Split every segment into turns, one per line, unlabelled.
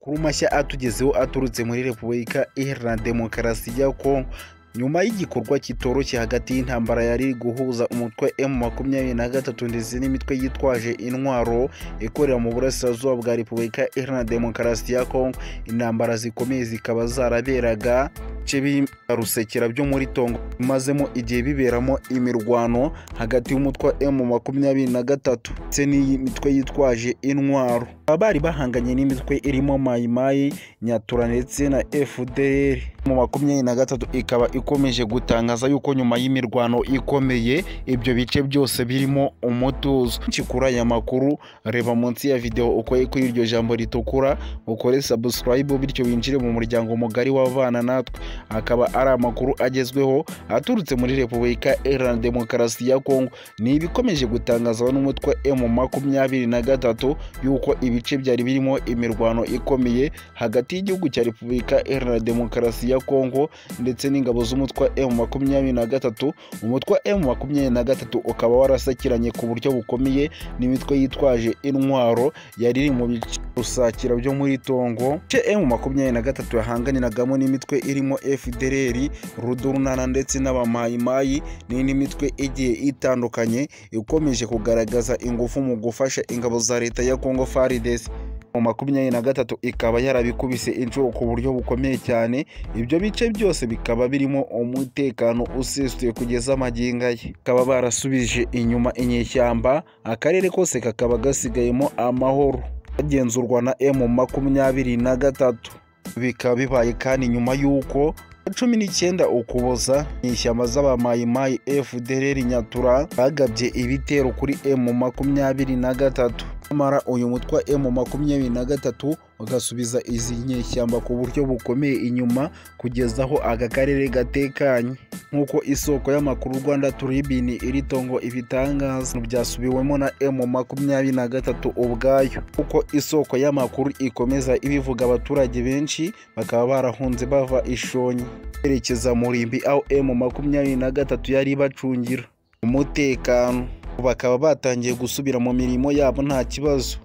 amakuru mashya atugezeho aturutse muri repubulika iharanira demokarasi ya kongo nyuma y'igikorwa kitoroshye hagati y'intambara yari guhuza umutwe m makumyabiri na gatatu ndetse n'imitwe yitwaje intwaro ikorera mu burasirazuba bwa repubulika iharanira demokarasi ya kongo intambara zikomeye zikaba zaraberaga bice rusekera byo muri tongo bimazemo igihe biberamo imirwano hagati y'umutwe wa m makumyabiri na gatatu ndetse n'imitwe yitwaje intwaro baba bari bahanganye n'imitwe irimo mayimayi nyatura ndetse na fdr mu makumyabiri na gatatu ikaba ikomeje gutangaza yuko nyuma y'imirwano ikomeye ibyo bice byose birimo umutuzo benshi kuri aya makuru reba munsi ya videwo ukoye kuri iryo jambo ritukura ukore sabusikarayibu bityo winjire mu muryango mugari w'abana natwe akaba ari amakuru agezweho aturutse muri repubulika iharanira demokarasi ya kongo ni ibikomeje gutangazwa n'umutwe emu makumyabiri na gatatu yuko ibice byari birimo imirwano ikomeye hagati y'igihugu cya repubulika iharanira demokarasi ya kongo ndetse n'ingabo z'umutwe wa emu makumyabiri na gatatu umutwe wa emu makumyabiri na gatatu ukaba warasakiranye ku buryo bukomeye n'imitwe yitwaje intwaro yari iri mu bice rusakira byo muri tongo ibice emu makumyabiri na gatatu yahanganiragamo n'imitwe irimo fdr rudurunana ndetse n'abamayimayi n'indi mitwe igiye itandukanye ikomeje kugaragaza ingufu mu gufasha ingabo za leta ya kongo faridesi mu makumyabiri na gatatu ikaba yarabikubise inshuro ku buryo bukomeye cyane ibyo bice byose bikaba birimo umutekano usesuye kugeza amagingo ye bakaba barasubije inyuma inyeshyamba akarere kose kakaba gasigayemo amahoro kagenzurwa na emu makumyabiri na gatatu bikaba bibaye kandi nyuma y'uko cumi n'icyenda ukuboza mu ishyamba z'abamayimayi fdr nyatura bagabye ibitero kuri emu makumyabiri na gatatu nyamara uyu mutwe wa emu makumyabiri na gatatu ugasubiza izi nyeshyamba ku buryo bukomeye inyuma kugeza aho aka karere gatekanye nk'uko isoko y'amakuru rwanda turibini iri tongo ibitangaza byasubiwemo na emu makumyabiri na gatatu ubwayo kuko isoko y'amakuru ikomeza ibivuga abaturage benshi bakaba barahunze bava ishonyi berekeza murimbi aho emu makumyabiri na gatatu yari ibacungira umutekano bakaba batangiye gusubira mu mirimo yabo nta kibazo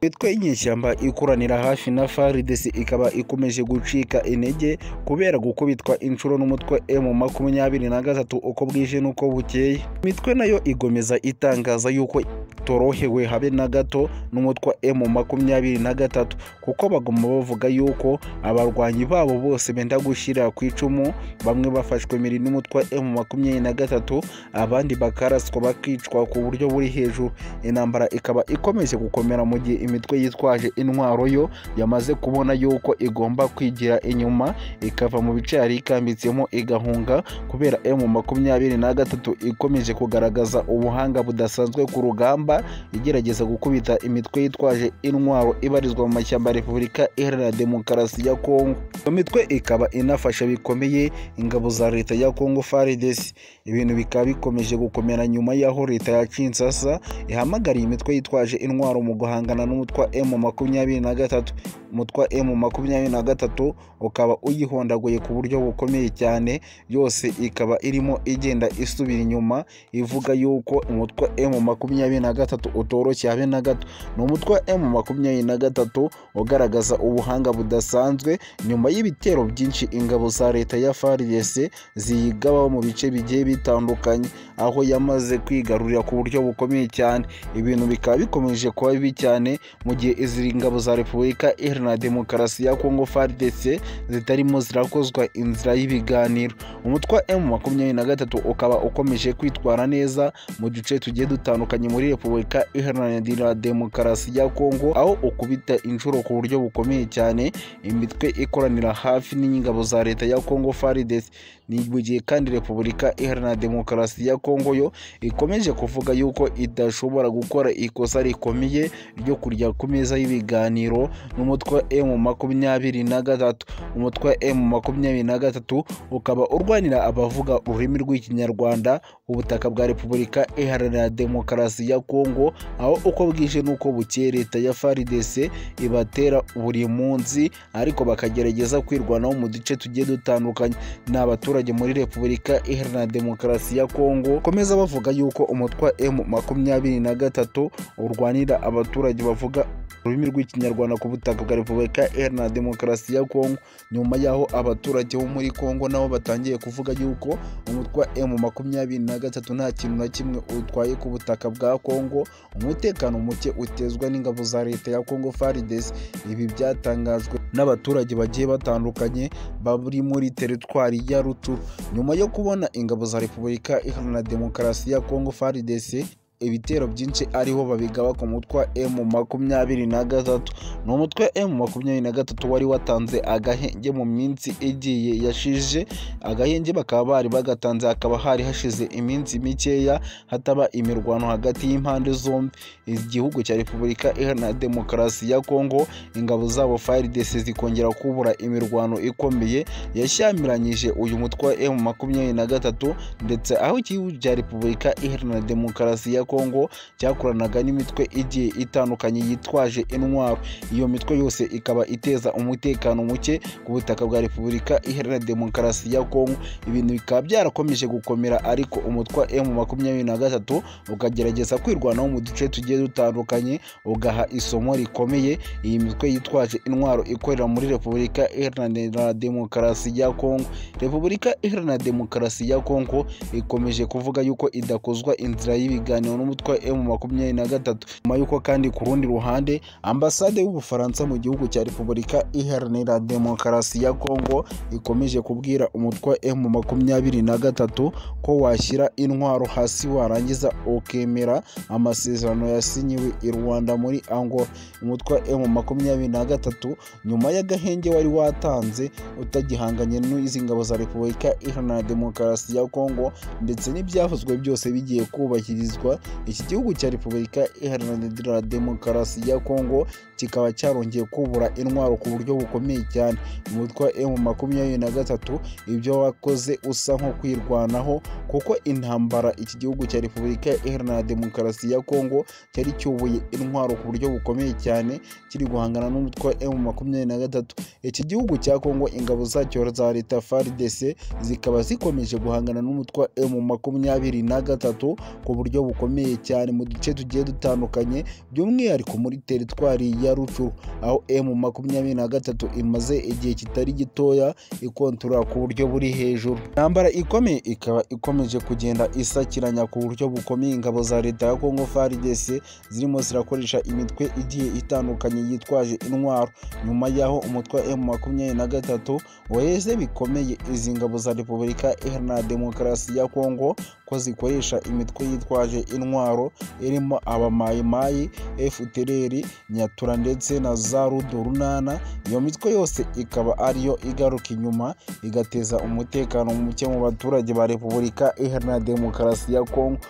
imitwe y'inyeshyamba ikoranira hafi na faridesi ikaba ikomeje gucika intege kubera gukubitwa inshuro n'umutwe emu makumyabiri na gatatu uko bwije n'uko bukeye imitwe nayo igomeza itangaza yuko torohewe habe na gato n'umutwe wa emu makumyabiri na gatatu kuko baguma bavuga yuko abarwanyi babo bose benda gushyira ku icumu bamwe bafashwe miri n'umutwe wa emu makumyabiri na gatatu abandi bakaraswa bakicwa ku buryo buri hejuru intambara ikaba ikomeje gukomera mu gihe imitwe yitwaje intwaro yo yamaze kubona yuko igomba kwigira inyuma ikava mu bice yari ikambitsemo igahunga kubera emu makumyabiri na gatatu ikomeje kugaragaza ubuhanga budasanzwe ku rugamba igerageza gukubita imitwe yitwaje intwaro ibarizwa mu mashyamba ya repubulika iharanira demokarasi ya kongo iyo mitwe ikaba inafasha bikomeye ingabo za leta ya kongo faridesi ibintu bikaba bikomeje gukomera nyuma y'aho leta ya kinsasa ihamagariye imitwe yitwaje intwaro mu guhangana n'umutwe wa emu makumyabiri na gatatu umutwe wa emu makumyabiri na gatatu ukaba uyihondaguye ku buryo bukomeye cyane yose ikaba irimo igenda isubira inyuma ivuga yuko umutwe wa emu makumyabiri na gatatu utoroshye habe na gato ni umutwe wa emu makumyabiri na gatatu ugaragaza ubuhanga budasanzwe nyuma y'ibitero byinshi ingabo za leta ya faridese ziyigabaho mu bice bigiye bitandukanye aho yamaze kwigarurira ku buryo bukomeye cyane ibintu bikaba bikomeje kuba bibi cyane mu gihe izi ngabo za repubulika iharanira demokarasi ya kongo faridese zitarimo zirakozwa inzira y'ibiganiro umutwe wa emu makumyabiri na gatatu ukaba ukomeje kwitwara neza mu duce tugiye dutandukanye muri repubulika iharanira demokarasi ya kongo aho ukubita inshuro ku buryo bukomeye cyane imitwe ikoranira hafi n'ingabo za leta ya kongo faridese ni mu gihe kandi repubulika iharanira demokarasi ya kongo yo ikomeje kuvuga yuko idashobora gukora ikosa rikomeye ryo kurya ku meza y'ibiganiro n'umutwe wa emu makumyabiri na gatatu umutwe wa emu makumyabiri na gatatu ukaba urwanira abavuga ururimi rw'ikinyarwanda ubutaka bwa repubulika iharanira demokarasi ya kongo aho uko bwije n'uko bukeye leta ya faridese ibatera buri munsi ariko bakagerageza kwirwanaho mu duce tugiye dutandukanye ni abaturage muri repubulika iharanira demokarasi ya kongo komeza bavuga yuko umutwa m makumyabiri na gatatu urwanira abaturage bavuga ururimi rw'ikinyarwanda ku butaka bwa repubulika iharanira demokarasi ya kongo nyuma y'aho abaturage bo muri kongo nabo batangiye kuvuga yuko umutwa emu makumyabiri na gatatu nta kintu na kimwe utwaye ku butaka bwa kongo umutekano muke utezwa n'ingabo za leta ya kongo faridesi ibi byatangajwe n'abaturage bagiye batandukanye bari muri teritwari ya ruturu nyuma yo kubona ingabo za repubulika iharanira demokarasi ya kongo faridesi ibitero byinshi ariho babigaba ku mutwa M makumyabiri na gatatu ni umutwe M makumyabiri na gatatu wari watanze agahenge mu minsi igiye yashije agahenge bakaba bari bagatanze hakaba hari hashize iminsi mikeya hataba imirwano hagati y'impande zombi igihugu cya repubulika iharanira demokarasi ya kongo ingabo zabo FARDC zikongera kubura imirwano ikomeye yashyamiranyije uyu mutwe wa M makumyabiri na gatatu ndetse aho igihugu cya repubulika iharanira demokarasi ya kongo cyakoranaga n'imitwe igiye itandukanye yitwaje intwaro iyo mitwe yose ikaba iteza umutekano muke ku butaka bwa repubulika iharanira demokarasi ya kongo ibintu bikaba byarakomeje gukomera ariko umutwe wa emu makumyabiri na gatatu ukagerageza kwirwanaho mu duce tugiye dutandukanye ugaha isomo rikomeye iyi mitwe yitwaje intwaro ikorera muri repubulika iharanira demokarasi ya kongo repubulika iharanira demokarasi ya kongo ikomeje kuvuga yuko idakozwa inzira y'ibiganiro n'umutwe wa emu makumyabiri na gatatu nyuma y'uko kandi ku rundi ruhande ambasade y'ubufaransa mu gihugu cya repubulika iharanira demokarasi ya kongo ikomeje kubwira umutwe wa emu makumyabiri na gatatu ko washyira intwaro hasi warangiza ukemera amasezerano yasinyiwe i rwanda muri angola umutwe wa emu makumyabiri na gatatu nyuma y'agahenge wari watanze utagihanganye n'izi ngabo za repubulika iharanira demokarasi ya kongo ndetse n'ibyavuzwe byose bigiye kubahirizwa iki gihugu cya repubulika iharanira demokarasi ya kongo kikaba cyarongeye kubura intwaro ku buryo bukomeye cyane umutwe wa emu makumyabiri na gatatu ibyo wakoze usa nko kwirwanaho kuko intambara iki gihugu cya repubulika iharanira demokarasi ya kongo cyari cyubuye intwaro ku buryo bukomeye cyane kiri guhangana n'umutwe wa emu makumyabiri na gatatu iki gihugu cya kongo ingabo zacyo za leta frdc zikaba zikomeje guhangana n'umutwe wa emu makumyabiri na gatatu ku buryo bukomeye cyane mu duce tugiye dutandukanye by'umwihariko muri teritwari ya rucuru aho emu makumyabiri na gatatu imaze igihe kitari gitoya ikontora ku buryo buri hejuru intambara ikomeye ikaba ikomeje kugenda isakiranya ku buryo bukomeye ingabo za leta ya kongo frdc zirimo zirakoresha imitwe igiye itandukanye yitwaje intwaro nyuma y'aho umutwe wa emu makumyabiri na gatatu waheze bikomeye izi ngabo za repubulika iharanira demokarasi ya kongo ko zikoresha imitwe yitwaje intwaro irimo abamayimayi fpr nyatura ndetse na za rudurunana iyo mitwe yose ikaba ariyo igaruka inyuma igateza umutekano muke mu baturage ba repubulika iharanira demokarasi ya kongo